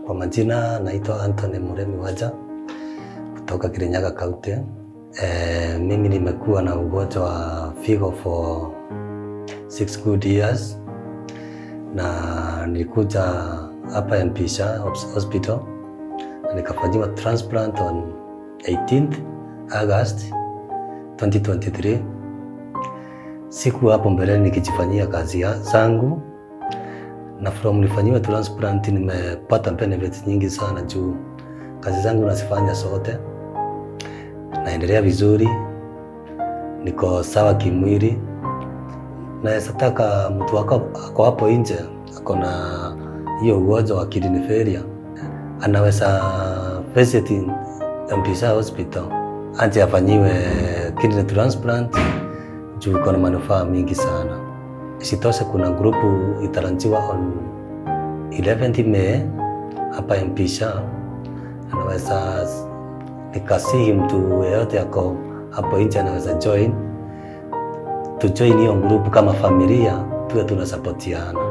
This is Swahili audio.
Kwa majina naitwa Anthony Muremi Waja kutoka Kirinyaga County. E, mimi nimekuwa na ugonjwa wa figo for six good years na nilikuja hapa Mpisha Hospital na nikafanyiwa transplant on 18th August 2023. Siku hapo mbeleni nikijifanyia kazi ya- zangu na from nifanyiwe transplant nimepata benefits nyingi sana juu kazi zangu nazifanya zote, naendelea vizuri, niko sawa kimwili. Naweza taka mtu ako ako hapo nje ako na hiyo ugonjwa wa kidney failure, anaweza visit Mpisha Hospital aje afanyiwe kidney transplant juu iko na manufaa mingi sana. Isitoshe, kuna grupu italanjiwa on 11th May hapa Mpisha, anaweza nikasihi mtu yeyote ako hapo nje anaweza join, tujoin hiyo grupu kama familia, tuwe tunasapotiana.